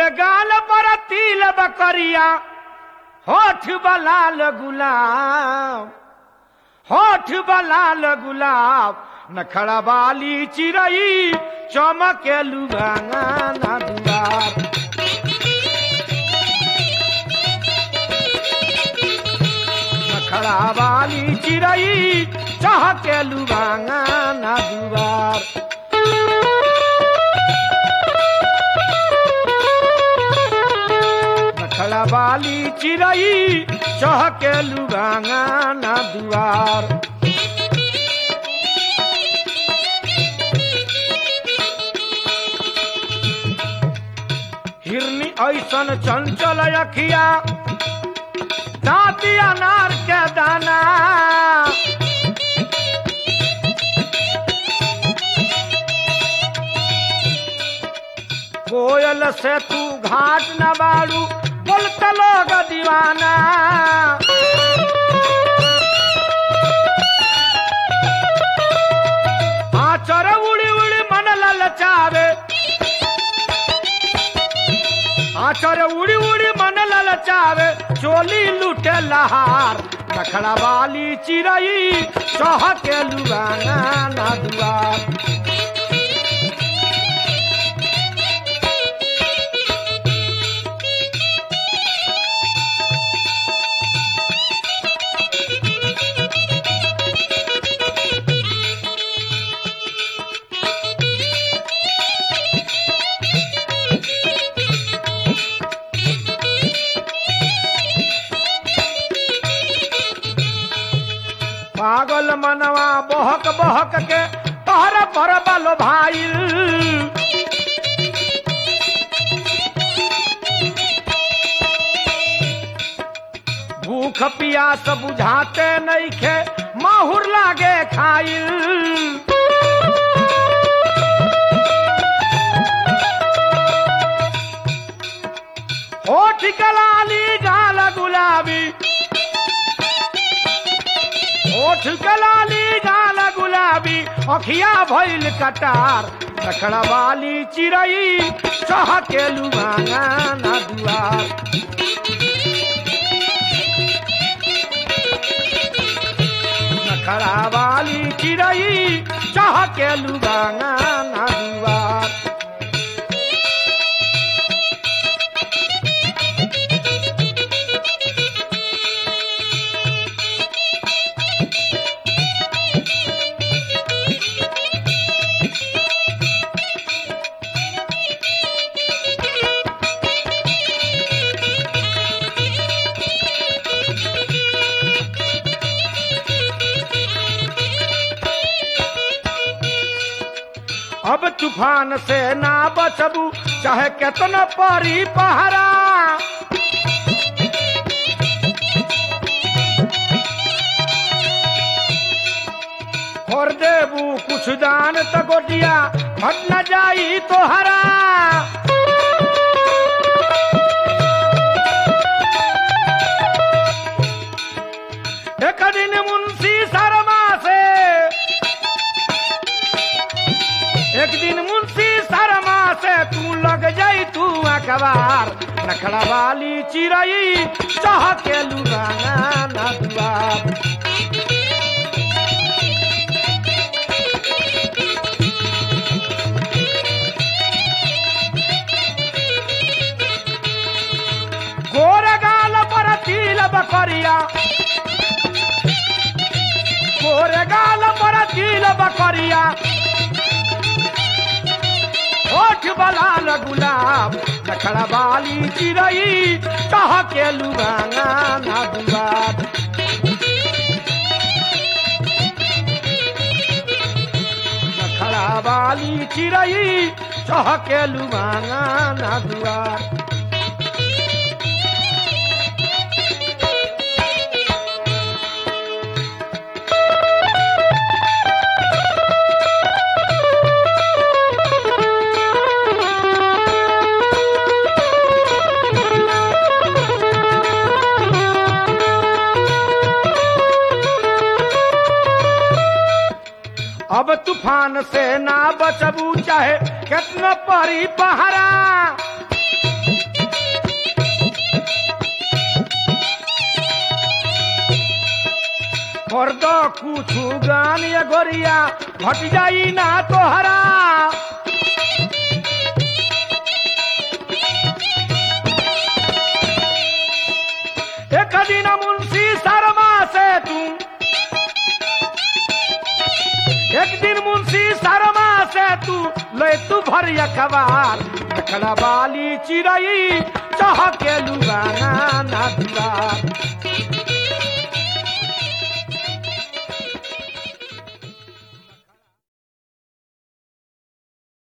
गोरे गाल पर तिल बकरिया होठ बलाल गुलाब होठ बलाल गुलाब नखड़ा वाली चिरई चमके लुगाना ना दुआर नखड़ा वाली चिरई चहके लुगाना ना दुआर नखड़ा वाली चिरई चहके लुगाना ना दुआर हिरनी ऐसन चंचल अखिया दाँती अनार के दाना कोयल से तू घाट न बाड़ू बोलत लोग दीवाना आचर उड़ी उड़ी मन ललचावे आचर उड़ी उड़ी मन ललचावे चोली लूटे लहार नखड़ा वाली चिरई चहके लुगाना ना दुआर पागल मनवा बहक बहक के तोहर पर बल भाई भूख पियास बुझाते नहीं खे माहुर लागे खाई होठ कलाली गाल गुलाबी ओठ कलाली गाल गुलाबी अखिया भइल कटार रखड़ा वाली चिरई चहके लुगाना ना दुआर नखड़ा वाली चिरई चहके लुगाना ना दुआर अब तूफान से ना बचबू चाहे केतना परी पहरा और देबू कुछ जान त गोटिया हट न जाई तोहरा एक दिन मुंशी शर्मा से एक दिन मुंशी शर्मा से तू लग जाई तू अखबार नखड़ा वाली चिरई चाह के लुगाना ना दुआर गोर गाल पर तिल बकरिया गोर गाल पर तिल बकरिया होठ बलाल गुलाब नखड़ा वाली चिरई कह के लुगाना ना दुआर नखड़ा वाली चिरई कह के लुगाना ना दुआर अब तूफान से ना बचबू चाहे कितना परी पहरा कर दो कुछ गान ये गोरिया घट जाई ना तोहरा एक दिन मुंशी शर्मा से तू एक दिन मुंशी शर्मा से तू ले तू भर अखबार देखड़ा वाली चिड़ई चाह के लुगाना ना दुआर